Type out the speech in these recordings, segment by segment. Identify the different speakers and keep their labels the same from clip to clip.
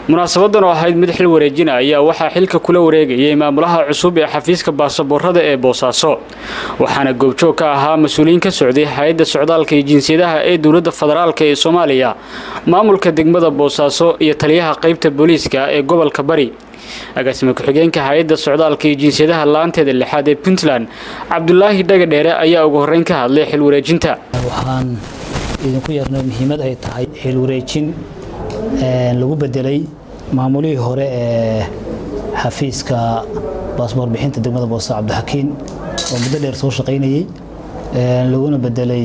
Speaker 1: munaasabadan oo ahayd mid xil wareejina ayaa waxaa xilka kula wareegayay maamulaha cusub ee xafiiska baasaboorada ee boosaaso waxaana goobjoog ka ahaa mas-uuliyiin ka socday hay-adda socdaalka iyo jinsiyadaha ee dowladda federaalk ee soomaaliya maamulka degmada boosaaso iyo taliyaha qaybta booliiska ee gobolka bari agaasima ku-xigeenka hay-adda socdaalka iyo jinsiyadaha laanteeda lixaad ee puntland cabdulaahi dhagadheere ayaa ugu horreyn ka hadlay xil wareejinta
Speaker 2: waxaan idinku yeernay muhiimad ay tahay xil wareejin lagu bedelay maamulihii hore ee xafiiska baasboor bixinta degmada boose cabdixakiin oo muddo dheer soo shaqaynayey laguna bedelay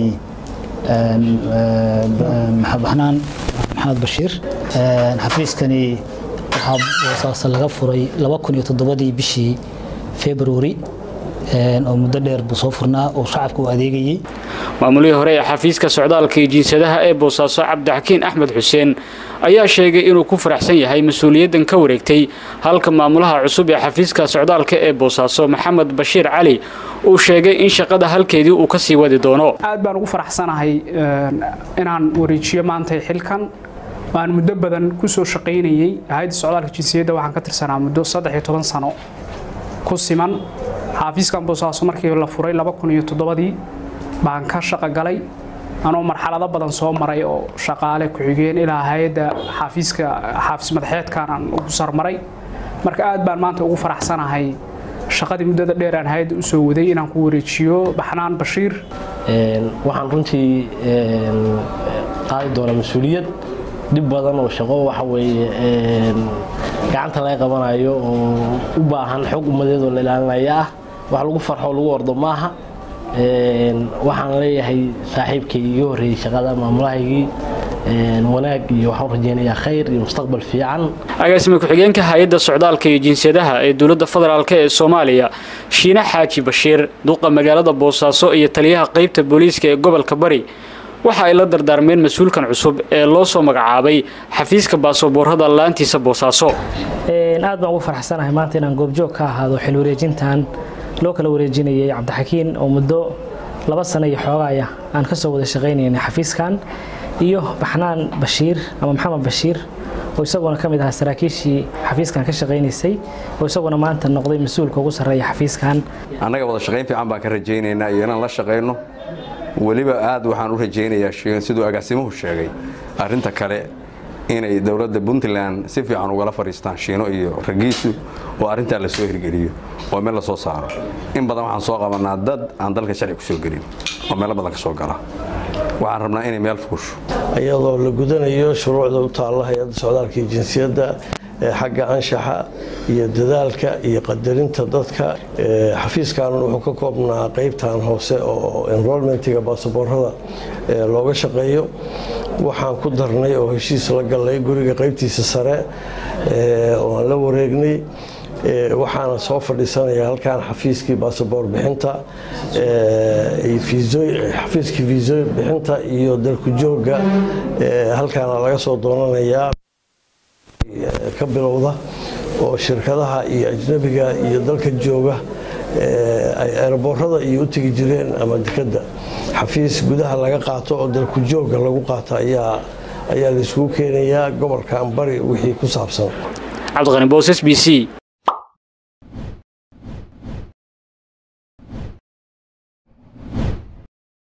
Speaker 2: baxnaan maxamed bashiir xafiiskani waxaa boosaasa laga furay ii bishii februari oo muddo dheer buu soo furnaa oo shacabka u adeegayey
Speaker 1: maamulihii hore ee xafiiska socdaalka iyo jinsiyadaha ee boosaaso cabdixakiin axmed xuseen ayaa sheegay inuu ku faraxsan yahay mas-uuliyaddan ka wareegtay halka maamulaha cusub ee xafiiska socdaalka ee boosaaso maxamed bashiir cali uu sheegay in shaqada halkeedii uu ka sii wadi doono
Speaker 3: aad baan ugu faraxsanahay inaan wareejiyo maantay xilkan aan muddo badan ku soo shaqaynayey hay-adda socdaalka jinsiyadda waxaan ka tirsanaa muddo saddex iyo toban sano ku siman xafiiskan boosaaso markii la furay dii baan ka shaqo galay anoo marxalado badan soo maray oo shaqaale ku-xigeen ilaa hay-adda xaafiiska xaafis madaxeedkan aan ugu sarmaray marka aad baan maanta ugu faraxsanahay shaqadii muddada dheer aan hay-adda u soo waday inaan ku wareejiyo baxnaan bashiir
Speaker 4: waxaan runtii qaadi doonaa mas-uuliyad dhib badan oo shaqo waxa weeye gacanta laga qabanayo oo u baahan xog ummadeed oo la ilaalinaya ah wax lagu farxo lagu ordo maaha waxaan leeyahay saaxiibkay iga horreeyey shaqada maamulahaygii wanaag iyo waxaan rajeynayaa khayr iyo mustaqbal fiican
Speaker 1: agaasima ku-xigeenka hay-adda socdaalka iyo jinsiyadaha ee dowladda federaalk ee soomaaliya shiine xaaji bashiir duqa magaalada boosaaso iyo taliyaha qaybta booliiska ee gobolka bari waxa ay la dardaarmeen mas-uulkan cusub ee loo soo magacaabay xafiiska baasaboorada laantiisa boosaaso
Speaker 2: aad baan ugu faraxsanahay maanta inaan goobjoog ka ahaado xil wareejintan loo kala wareejinayay cabdixakiin oo muddo laba sano iyo xoogaaya aan ka soo wada shaqaynaynay xafiiskan iyo baxnaan bashiir ama maxamed bashiir oo isaguna ka mid ahaa saraakiishii xafiiskan ka shaqaynaysay oo isaguna maanta noqday mas-uulka ugu sarreeya xafiiskan
Speaker 5: annaga wada shaqayn fiican baan ka rajaynaynaa iyo inaan la shaqayno weliba aad waxaan u rajaynayaa siduu agaasimuhu sheegay arrinta kale inay dowladda puntland si fiican ugala fadhiistaan shiino iyo ragiisu oo arrintaa la soo hirgeliyo oo meel la soo saaro in badan waxaan soo qabanaa dad aan dalka sharci ku soo gelin oo meelo badan ka soo gala waxaan rabnaa inay meel fuusho
Speaker 6: iyadoo la gudanayo shuruucda u taalla hay-adda socdaalka iyo jinsiyadda xagga anshaxa iyo dadaalka iyo qadarinta dadka xafiiskan wuxuu ka koobnaa qeybtan hoose oo enrolmentiga baasaboorada looga shaqeeyo waxaan ku darnay oo heshiis la galay guriga qeybtiisa sare oo aan la wareegnay waxaana soo fadhiisanaya halkan xafiiskii baasaboor bixinta xafiiskii viisoy bixinta iyo dalku jooga halkaana laga soo doonanayaa ka bilowda oo shirkadaha iyo ajnabiga iyo dalka jooga ay eeraboorada iyo u tegi jireen ama dekadda xafiis gudaha laga qaato oo dalku jooga lagu qaato ayaa ayaa laiskugu keenayaa gobolkan bari wixii ku saabsan
Speaker 1: cabdiqani boos s b c